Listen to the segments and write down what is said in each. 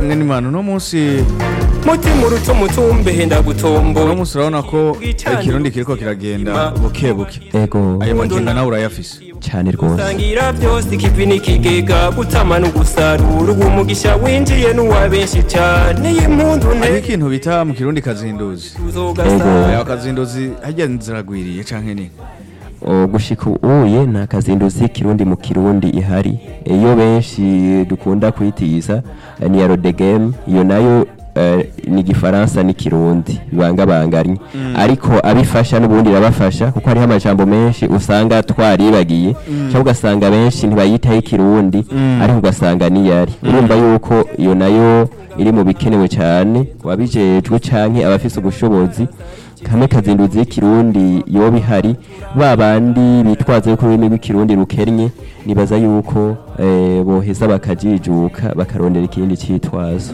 canke n'imana uno munsi mutima uruta umutumbe henda uno gutombo munsi urabona ko ikirundi kiriko kiragenda buke buke ego ayo maginga nawe urayafise cyane rwose sangira byose ikivi n'ikigega gutama n'ugusarura uwo mugisha winjiye n'uwa benshi cane y'impundu hariho ne ikintu bita mu kirundi kazinduzi uzogasa ayo kazinduzi harya ziragwiriye canke ni O, gushika uye nta kazinduzi kirundi mu kirundi ihari iyo benshi dukunda kwitiza eh, ni ya rodegame iyo nayo eh, ni igifaransa n'ikirundi bibangabanganye ariko abifasha n'ubundi irabafasha kuko hariho amajambo menshi usanga twaribagiye cyangwa ugasanga benshi ntibayitaho ikirundi ariko ugasanga niyari urumva yuko iyo nayo iri mu bikenewe cyane wabijejwe canke abafise ubushobozi kamwe kazinduzi y'ikirundi yoba ihari ba bandi bitwaza yuko ururimi rw'ikirundi rukennye nibaza yuko eh, boheza bakajijuka bakarondera ikindi cyitwazo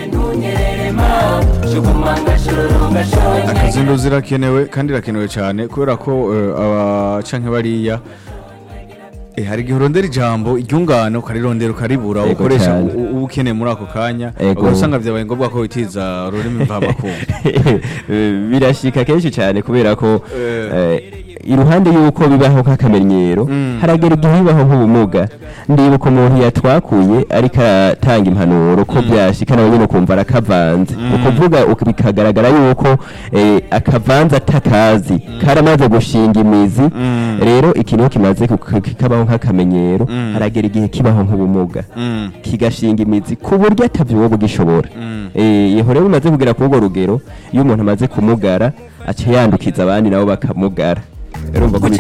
akazinduzi irakenewe kandi irakenewe cyane kubera ko eh, aba canke bariya eh, hari igihe urondera ijambo iryungano ukarirondera ukaribura Ego ukoresha cyane. u- uba ukeneye muri ako kanya Ego. ubwo usanga vyabaye ngombwa ko witiza ururimi mvamakungu birashika kenshi cyane kubera ko Eh. eh, iruhande y'uko bibaho nk'akamenyero Mm. haragera igihe bibaho nk'ubumuga ndibuka umuntu yatwakuye ariko aratanga impanuro ko byashika nawe nyine ukumva arakavanze ukuvuga uk- bikagaragara yuko eh, akavanze atakazi karamaze gushinga imizi Mm. rero ikintu iyo kimaze kuk- kikabaho nk'akamenyero Mm. haragera igihe kibaho nk'ubumuga Mm. kigashinga imizi ku buryo atavyo wowe bugishobora Mm. eh iyo rero bimaze kugera ku urwo rugero iyo umuntu amaze kumugara aca yandukiza abandi nabo bakamugara urumva ko